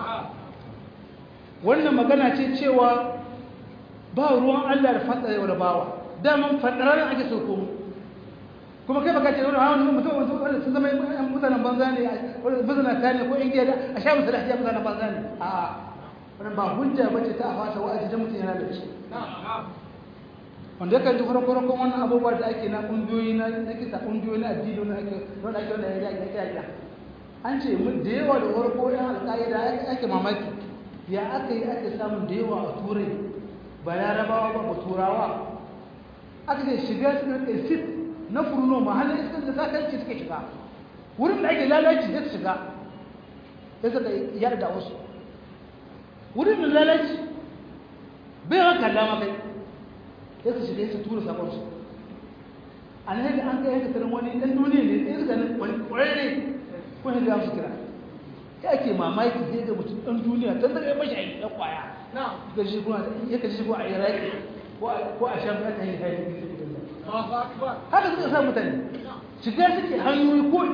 wannan magana ce cewa ba ruwan Allah da fadar da bawa daman fadarar ake so ko kuma kai baka ce wani hawan mutum mutum wanda sun zama mutanen banza ne wanda bizna ta ne ko in gida a sha musu da hajiya mutanen banza ne a'a wannan ba hujja bace ta fasa wa'azi da mutum yana da shi wanda kan ji farko wannan abubuwa da ake na kungiyoyi na na kisa kungiyoyi na addini na ake wanda ake wanda ya ya ya an ce mun da yawa da farko ya alƙaida ake mamaki ya aka yi ake samun da yawa a turai ba larabawa ba ba turawa aka ce shiga su da sit na furno mahallin iskar da sakarci suke shiga wurin da ake lalaci zai shiga sai suka yarda wasu wurin da lalaci bai wa kalla ma kai sai su shiga su tura sabon su an haka an kai haka tarin wani dan duniya ne sai suka nan wani kwararre ko ne da su kira ya ake mamaki sai ga mutum dan duniya tun daga mashi aiki dan kwaya ga shi kuma ya kaji ko a iraki ko a sham ta yi hayi haka suka sa mutane shiga suke hanyoyi ko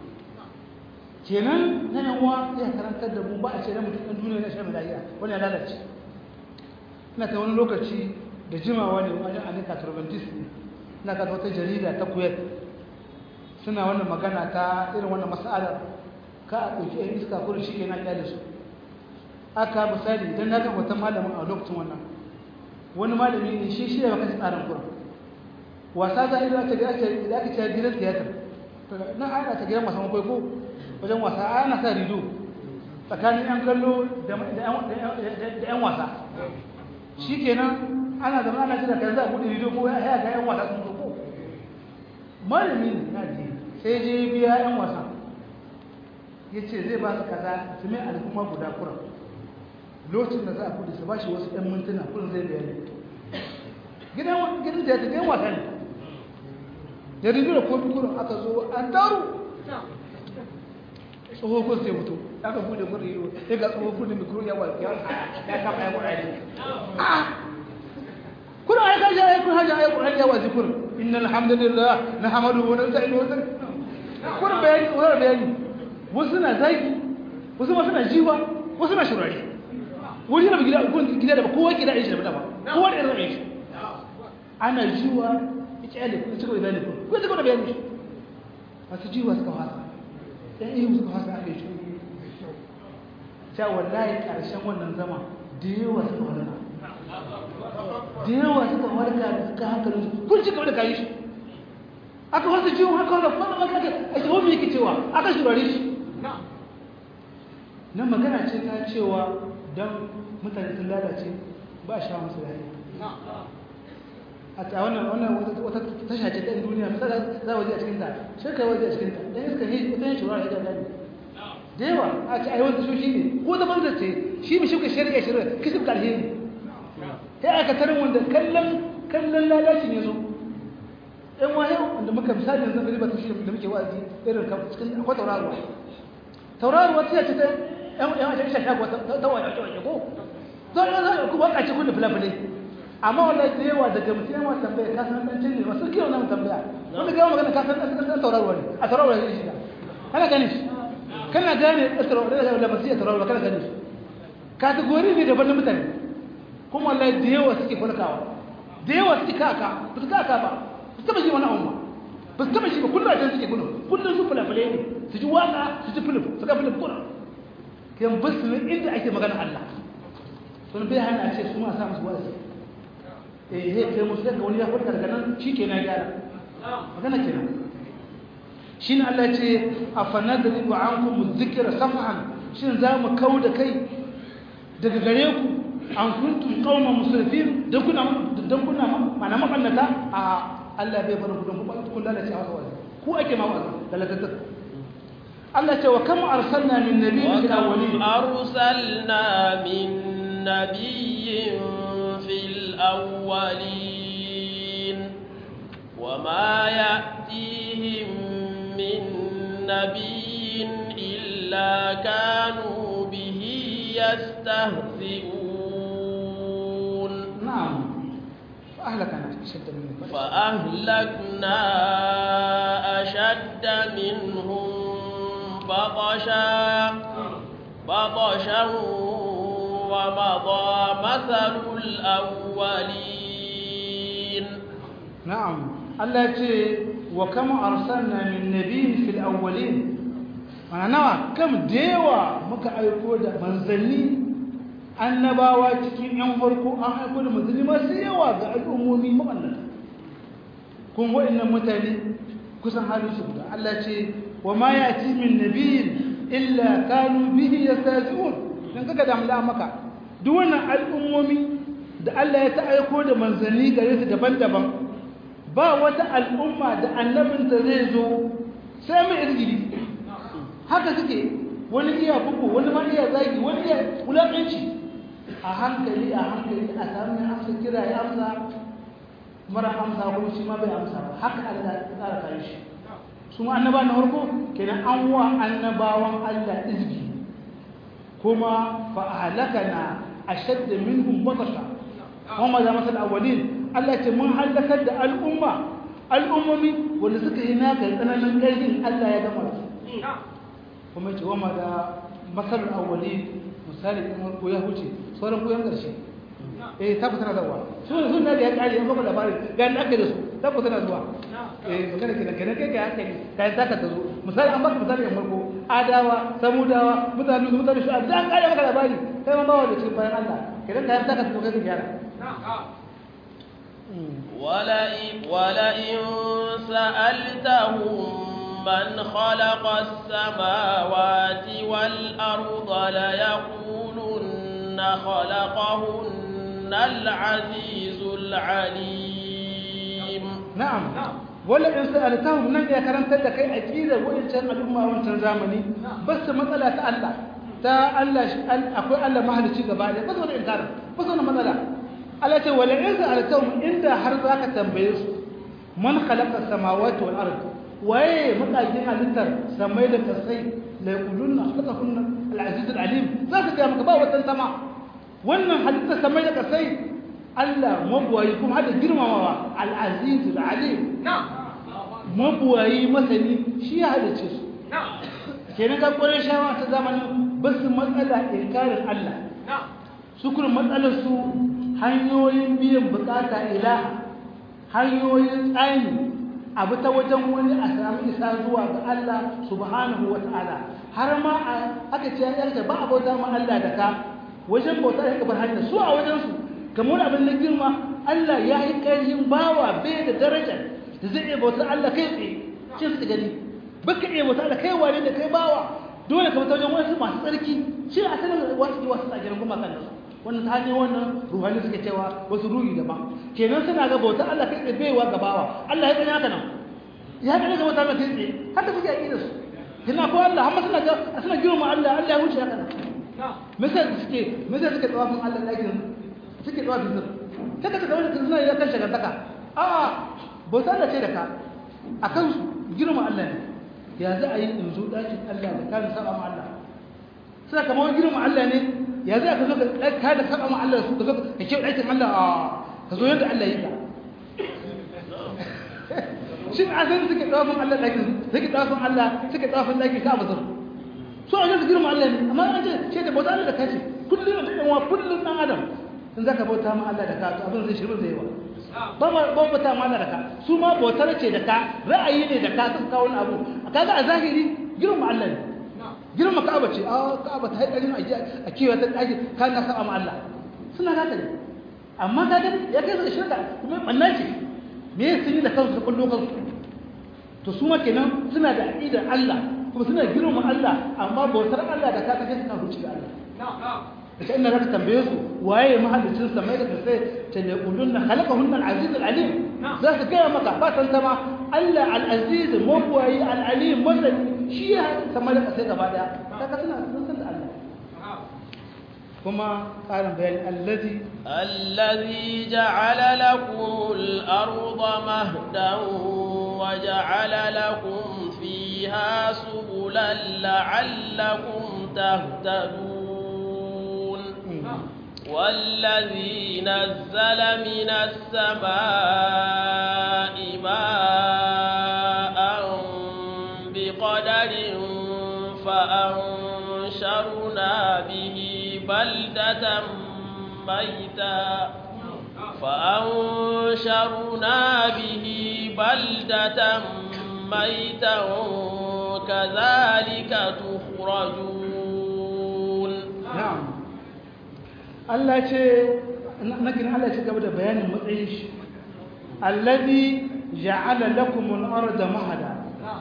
kenan na yan uwa ya karantar da mu ba a ce na mutum ɗan duniya na shan lafiya wani ya lalace ina ta wani lokaci da jimawa ne wajen anika turbantis ne ina ka wata jarida ta kuwait suna wannan magana ta irin wannan mas'alar ka a ɗauki ɗan iska kurin shi ke na ƙyale su aka misali idan na ga wata malamin a lokacin wannan wani malami ne shi shi da baka tsarin kurin wasa za a yi da aka ce gidan tiyatar na ana ta gidan wasan kwaiko wajen wasa ana sa rido tsakanin 'yan kallo da 'yan wasa shi kenan ana zama ana jira kan za a buɗe rido ko ya ga 'yan wasa sun zo malami na je sai je biya 'yan wasa ya ce zai ba su kaza su mai al'umma guda kuran lokacin da za a buɗe su ba shi wasu 'yan mintuna kurin zai biya ne gidan gidan da ya wasa ne da rido da kofi kurin aka zo an taru tsohon sai mutu aka bude mun rido sai ga tsohon bude mikro ya wal ya ya kama ya qur'ani ah kuna ai kaje ai kun haja ai qur'ani ya wazi kun innal hamdalillah nahmaduhu wa nasta'inuhu wa kun bayani wa bayani wasu na zagi wasu ma suna jiwa wasu na shurari wani na gida kun gida da kowa gida shi da ba kowa da irin shi ana jiwa ya kyale ku ci gaba da bayani ku ci gaba da bayani masu jiwa suka fasa ɗan iya suka fasa aka yi shi ta wallahi ƙarshen wannan zama da yawa suka warka da yawa suka warka da suka hankalin su kun ci gaba da kayi shi aka wasu jiwo haka wanda kuma maka aka a shi wani yake cewa aka shurare shi nan magana ce ta cewa don mutane sun lalace ba a sha musu lafiya a ta wannan wannan wata tasha ce ta duniya misali za a waje a cikinta sai kai waje a cikinta dan iska ne wata yin shurare da gani da yawa a ce ai wanda shi ne ko da banza ce shi mai shuka shari'a shari'a kishi ka alheri sai aka tarin wanda kallon kallon lalaci ne zo ɗan waye wanda muka misali yanzu gari ba ta shi da muke wa'azi irin cikin akwai tauraruwa tauraruwa ta ce ta yan yan ta isha shago ta waye waye ko to ya za ku baka ci kullu fulafulai amma wallahi da yawa daga mutum yawa tambaya ka san dan cinne wasu kiyo nan tambaya wanda ga magana ka san dan tauraruwa ne a tauraruwa ne shi kana gane shi kana gane tauraruwa da labasiya tauraruwa kana gane shi kategori ne daban na mutane kuma wallahi da yawa suke falkawa da yawa suke kaka ba su kaka ba su taba shi wani abu ba ba su taba shi ba kullum a can suke kullum kullum su fulafule ne su ji waka su ji fuluf su ga fuluf kuna kan basu ne inda ake magana Allah sun bai hana ce su ma sa musu wa'azi eh he kai musu daga wani ya farka daga nan shi ke na gyara magana kenan shine Allah ya ce afanadribu ankum dhikra safhan shin za mu kauda kai daga gare ku an kuntum qauman musrifin dan kuna dan kuna mana mabannata a Allah bai bar ku dan ku kun lalace a wani ku ake ma wa'azi lalatattu Allah ce wa kam arsalna min nabiyyin fil awwalin arsalna min nabiyyin fil awwalin wama ya'tihim min nabiyyin illa kanu bihi yastahzi'un na'am فأهلكنا أشد منهم فأهلكنا أشد منهم بطشا بطشا ومضى مثل الأولين نعم الله يقول وكم أرسلنا من نبي في الأولين أنا نوع كم ديوة مكا أيقود منزلني annabawa cikin yan farko an haifo da manzanni masu yawa ga al'ummomi mabannata kun wa'annan mutane kusan halin su guda Allah ce wa ma yati min nabiyyin illa kanu bihi yastahzi'un dan kaga da amla maka duk wannan al'ummomi da Allah ya ta aiko da manzanni gare su daban-daban ba wata al'umma da annabinta zai zo sai mai irgili haka suke wani iya bugu wani ma iya zagi wani iya wulaƙanci a hankali a hankali a samun amsa kira ya amsa mara amsa kuma shi ma bai amsa ba haka Allah ya tsara kai shi su ma annaba na farko kenan an wa annabawan Allah izgi kuma fa ahlakana ashadda minhum batasha kuma da masal awwalin Allah ce mun halakar da al'umma al'ummomi wanda suka yi naka tsananin ƙarfin Allah ya gama su kuma ce wama da masal awwalin misali in ko ya huce sauran koyan ƙarshe eh tabbata na zuwa su sun da ya kare an gaba labarin ga an aka da su tabbata na zuwa eh magana kenan kenan kai kai hankali kai zaka ta zo misali an baka misali yan farko adawa samudawa mutane su mutane su da an kare maka labari kai ma bawa da cikin bayan Allah kenan kai zaka ta kai ka gyara ولئن ولئن سألتهم من خلق السماوات والأرض ليقولن خلقهن العزيز العليم نعم ولا إن سألتهم من يكرم تدك أكيد وإن كان الأمة وإن كان زمني بس مسألة الله ta Allah akwai Allah mahalicci gaba da ba su wani inkara ba su wani matsala Allah ce wala in sa'altahum inda har zaka tambaye su man khalaqa samawati wal ard waye makajin halittar samai da kasai la yaquluna khalaqahunna al aziz al alim zaka ga maka ba wata sama wannan halittar samai da kasai Allah mabuwayi kuma hada girmamawa al aziz al alim mabuwayi masani shi ya halice su kenan ga ƙwarar shawa ta zamanin ba su matsala inkarin Allah su kuma matsalar su hanyoyin biyan bukata ila hanyoyin tsani abu ta wajen wani a samu isa zuwa ga Allah subhanahu wa ta'ala har ma aka ce ya ba a bauta ma Allah da ka wajen bauta ya kabar hanyar su a wajen su kamar abin na girma Allah ya yi ƙarfin bawa bai da daraja da zai iya bautar Allah kai tsaye ce su gani baka iya bautar Allah kai wane da kai bawa dole ka bauta wajen wasu masu tsarki shi a sanar wasu wasu tsagirin kuma kan da su wannan ta hanyar wannan ruhani suke cewa wasu ruhi daban kenan suna ga bautar Allah kai tsaye baiwa ga bawa Allah ya gani haka nan ya gani ga mutane kai tsaye haka suke aƙida su kina ko Allah amma suna ga suna girma Allah Allah ya wuce haka nan misal suke misal suke tsawafin Allah ɗakin suke tsawafin su kaka ta kawai suna ya kan shagantaka a bautar Allah ce da ka a kansu girma Allah ne ya za a yi in zo ɗakin Allah da kan saba ma Allah suna kamar girma Allah ne ya za ka zo ka da saba ma Allah su ka zo ka kewa ɗakin Allah a ka zo yadda Allah yi ka shi a zai suke tsawafin Allah ɗakin suke tsawafin Allah suke tsawafin ɗakin ka abuzar so a yanzu girma Allah ne amma an ce ce da bauta Allah da kace kullum da ɗanwa kullum ɗan adam in za ka bauta ma Allah da ka to abin zai shirin zai yawa ba ba bauta ma Allah da ka su ma bautar ce da ka ra'ayi ne da ka sun kawo wani abu kaga a zahiri girma Allah ne girma ka'aba ce a ka'aba ta haɗarin a kewa ta ɗaki ka na saba ma Allah suna haka ne amma ka gani ya kai su da shirka kuma ɓanna ce me ya sun yi da kansu da kullo kansu to su ma kenan suna da aƙidar Allah kuma suna girma Allah amma bautar Allah da ka ta kai suna ruci da Allah ita inda zaka tambaye su waye mahallicin samai da kasai ta ne kullun na khalaqahunna al-aziz al-alim za su gaya maka ba san sama Allah al-aziz mabwayi al-alim masani shi ya samai da kasai gaba daya kaga suna sun san da Allah kuma ƙarin bayani allazi الذي جعل لكم الأرض مهدا وجعل لكم فيها سبلا لعلكم تهتدون والذي نزل من السماء ماء بقدر فأنشرنا به بلدة ميتا فأنشرنا به بلدة ميتا كذلك تخرجون na'am Allah ce nakin Allah ce gaba da bayanin matsayin shi allazi ja'ala lakum al-arda mahada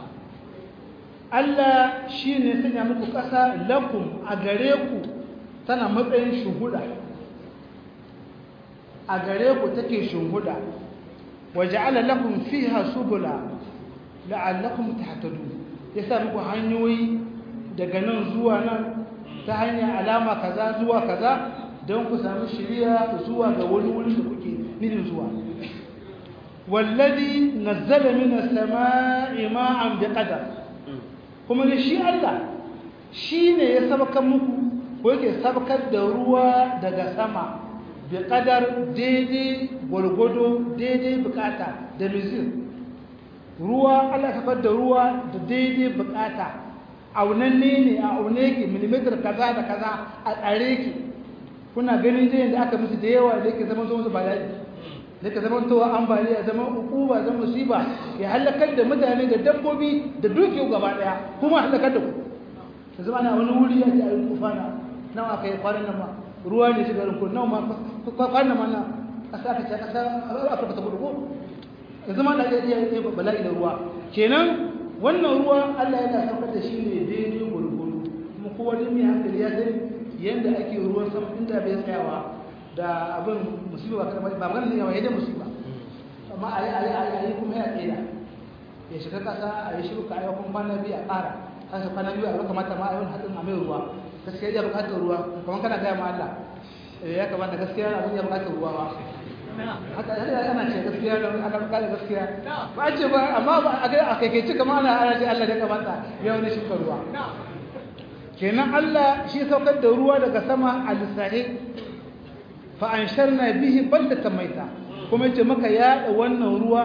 Allah shine sanya muku ƙasa lakum a gare ku tana matsayin shuhuda a gare ku take shuhuda wa ja'ala lakum fiha subula la'allakum tahtadun yasa muku hanyoyi daga nan zuwa nan ta hanyar alama kaza zuwa kaza don ku samu shiriya zuwa ga wani wuri da kuke nufin zuwa wallazi nazzala minas sama'i ma'an biqadar kuma ne shi Allah shine ya sabaka muku ko yake sabakar da ruwa daga sama biqadar daidai gwargwado daidai bukata da mizir ruwa Allah ya sabakar da ruwa da daidai bukata aunanne ne a aune ki millimeter kaza da kaza a tsare ki kuna ganin jiyan da aka musu da yawa da yake zaman zuwa bala'i da yake zaman towa ambaliya zaman hukuma zaman musiba ya halakar da mutane da dabbobi da dukiya gaba daya kuma halakar da ku da zama na wani wuri ya ce a yi tufana nawa kai kwanan nan ma ruwa ne shiga rinku nawa ma kwanan ma na kasa aka ce kasa afirka ta gudu ko ya zama da ya yi bala'i da ruwa kenan wannan ruwa Allah yana saukar da shi ne daidai gurguru kuma kowa da mai hankali ya sani yadda ake ruwan sama inda bai tsayawa da abin musiba ba ba magana ne yawa yadda musiba amma a yi a yi a yi kuma ya tsaya ya shiga kasa a yi shiruka a yi kuma kwana biyu a ƙara kasa kwana biyu a yi kamata ma a yi wani hatsin a mai ruwa gaskiya ya buƙatar ruwa kamar kana gaya ma Allah ya kamata gaskiya abin ya buƙatar ruwa ba haka ana ce gaskiya da ana buƙatar gaskiya ba a ce ba amma ba a kai kai ce kamar ana ana ce Allah ya kamata ya wani shi ruwa kenan Allah shi saukar da ruwa daga sama a lissahi fa an sharna bihi baldatan maita kuma yace maka yaɗa wannan ruwa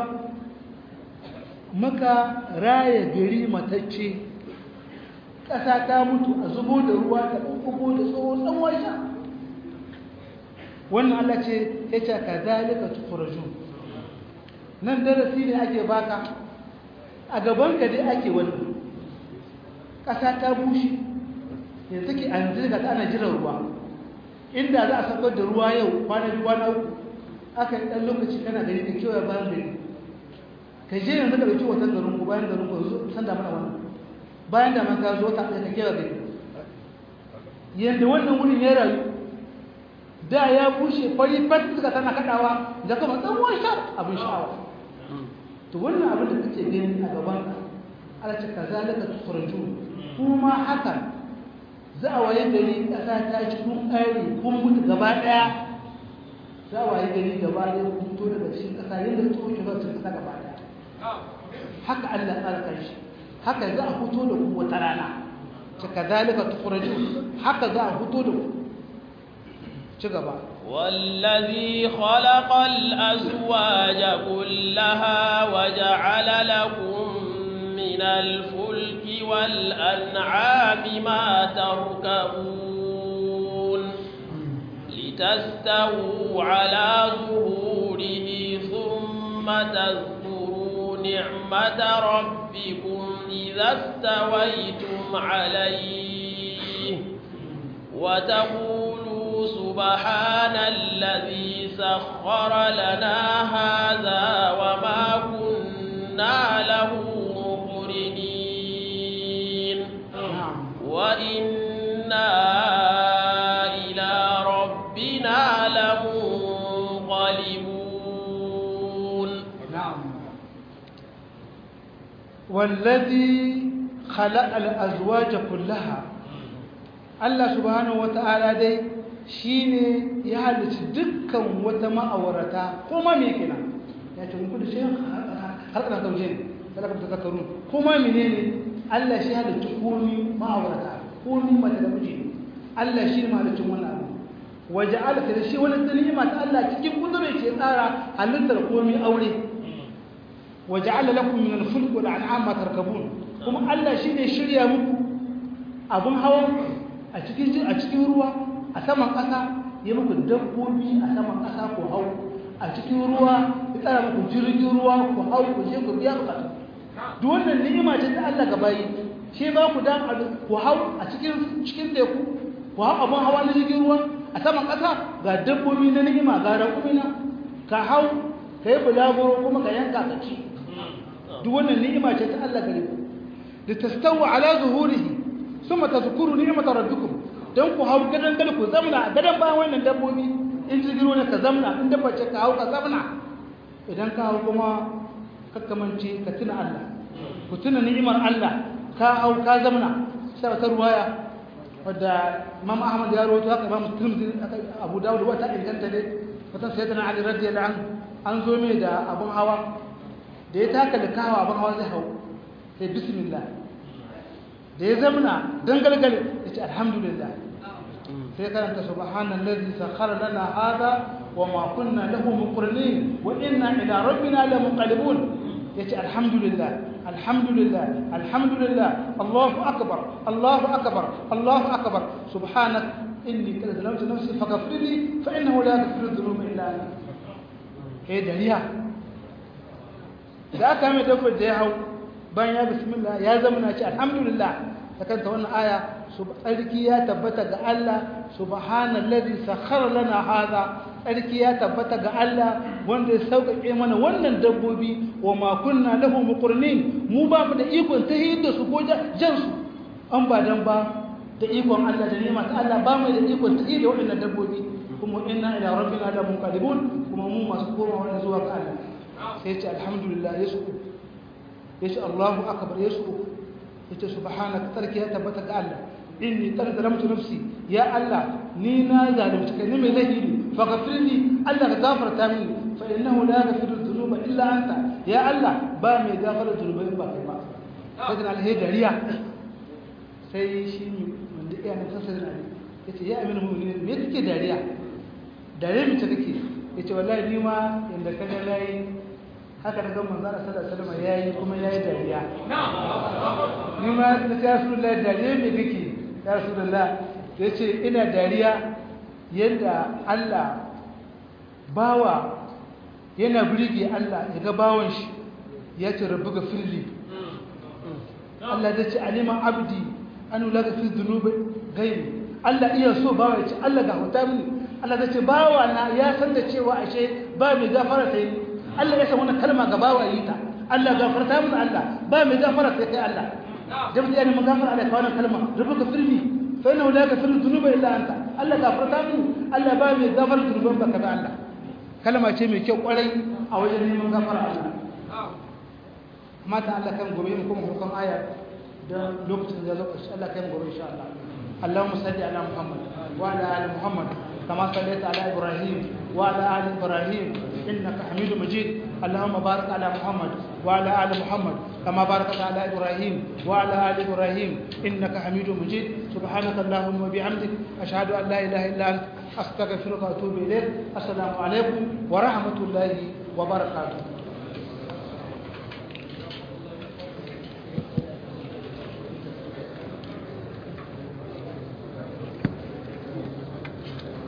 maka raya gari matacce ƙasa ta mutu a zubo da ruwa ta ɓuɓɓugo da tsohon tsawon sha wannan Allah ce ya ce ka zalika tukhrajun nan darasi ne ake baka a gaban ka dai ake wani ƙasa ta bushe yanzu ke an zirga ta ana jiran ruwa inda za a saukar da ruwa yau kwana biyu kwana uku aka yi ɗan lokaci kana gari ka kewaye bayan gari ka je yanzu ka ɗauki watan garin ku bayan garin ku yanzu san da mana wannan bayan da man ka zo ta ɗaya ka kewaye gari yadda wannan wurin ya rayu da ya bushe fari fat suka tana kaɗawa da kuma tsawon sha abin sha'awa to wannan abin da kake gani a gaban ka ala ta kazalika tukhraju kuma haka za a waye gari ƙasa ta ci kun ƙare kun mutu gaba ɗaya za a waye gari gaba ɗaya kun fito daga cikin ƙasa yadda tsohon shi ba su ƙasa gaba ɗaya haka Allah tsara kanshi haka za a fito da ku wata rana ta kazalika tukhraju haka za a fito da ku ci gaba والذي خلق الأزواج كلها وجعل لكم من الفلك والأنعام ما تركبون لتستووا على ظهوره ثم تذكروا نعمة ربكم إذا استويتم عليه وتقولوا سبحان الذي سخر لنا هذا وما كنا له مقرنين وإنا إلى ربنا لمنقلبون نعم والذي خلق الأزواج كلها Allah subhanahu wata'ala dai shine ya halitta dukkan wata ma'aurata kuma me kenan ya ce muku da shi har kana zauje ne kada ka tazakkaru kuma menene Allah shi halitta komi ma'aurata komi mata da miji Allah shi ma halitta wannan abu waja'ala ta shi wani ni'ima ta Allah cikin kudure ce tsara halittar komi aure waja'ala lakum min al-fulk wal an'am ma tarkabun kuma Allah shi ne shirya muku abun hawan a cikin a cikin ruwa a saman ƙasa ya muku dabbobi a saman ƙasa ku hau a cikin ruwa ya tsara muku jirgin ruwa ku hau ku je ku biya bukatu duk wannan ni'ima ce ta Allah ga bayi shi ba ku dan ku hau a cikin cikin teku ku hau abun hawa na jirgin ruwa a saman ƙasa ga dabbobi na ni'ima ga raƙumina ka hau ka yi bulaguro kuma ka yanka ka ci duk wannan ni'ima ce ta Allah gare ku da tastawu ala zuhurihi summa tazkuru ni'mata rabbikum dan ku hau gadan gada ku zamna gadan bayan wannan dabbobi in jirgiro ne ka zamna in dabba ce ka hau ka zamna idan ka hau kuma kakkamance ka tuna Allah ku tuna ni'imar Allah ka hau ka zamna sai ta ruwaya wadda Imam Ahmad ya rawaito haka Imam Tirmidhi Abu Dawud wata inganta ne wata sayyidina Ali radiyallahu anhu an zo mai da abun hawa da ya taka da kawo abun hawa zai hau sai bismillah da ya zamana don galgale ya ce alhamdulillah sai karanta subhanan lalzi sakhara lana hada wa ma kunna lahu muqrinin wa inna ila rabbina la munqalibun yace alhamdulillah alhamdulillah alhamdulillah Allahu akbar Allahu akbar Allahu akbar subhanak inni qad zalamtu nafsi faghfir li fa innahu la yaghfiru dhunuba illa anta eh dariya da aka mai dafa da ya hau bayan ya bismillah ya zama na ce alhamdulillah ta kanta wannan aya tsarki ya tabbata ga Allah subhanallazi sakhara lana hada tsarki ya tabbata ga Allah wanda ya sauƙaƙe mana wannan dabbobi wa ma kunna lahu muqrinin mu ba mu da ikon tahiyar da su ko jan su an ba dan ba da ikon Allah da ni'ima ta Allah ba mu da ikon tahiyar da waɗannan dabbobi kuma inna ila rabbina la munqalibun kuma mu masu komawa zuwa ga Allah sai ya ce alhamdulillah yasu yace Allahu akbar yasu yace subhanaka tarki ya tabbata ga Allah inni qad zalamtu nafsi ya Allah ni na zalunci kai ne mai zahiri faghfirli Allah ka gafarta mini fa innahu la yaghfiru dhunuba illa anta ya Allah ba mai gafara dhunubai ba kai ba sai da alheri dariya sai shi ne wanda iya nan sai da yace ya aminu mu'minin me kake dariya dariya mace kake yace wallahi ni ma inda kaga nayi haka da gan manzana sallallahu alaihi wasallam yayi kuma yayi dariya ni ma da ya rasulullahi dariya me kake ya rasulullah yace ina dariya yanda Allah bawa yana birge Allah ya ga bawon shi ya ce rabu ga firli Allah zai ce aliman abdi an wula ga fi zunubi gairi Allah iya so bawa ya ce Allah ga huta mini Allah zai ce bawa na ya san da cewa ashe ba mai gafara sai ni Allah ya san wannan kalma ga bawa yi ta Allah gafarta mini Allah ba mai gafara sai kai Allah jama'a ya neman gafara Allah ka wannan kalma rabu ga firli fa inna la yaghfiru dhunuba illa anta Allah gafarta mini Allah ba mai gafara zunuban baka ba Allah kalma ce mai kyau kwarai a wajen neman gafara Allah mata Allah kan gobe mu kuma hukun aya da lokacin da zo Allah kan gobe insha Allah Allahumma salli ala Muhammad wa ala ali Muhammad kama sallaita ala Ibrahim wa ala ali Ibrahim innaka Hamidum Majid Allahumma barik ala Muhammad wa ala ali Muhammad kama barakta ala Ibrahim wa ala ali Ibrahim innaka Hamidum Majid subhanaka Allahumma wa bihamdik ashhadu an la ilaha illa anta astaghfiruka wa atubu ilayk assalamu alaikum wa rahmatullahi wa barakatuh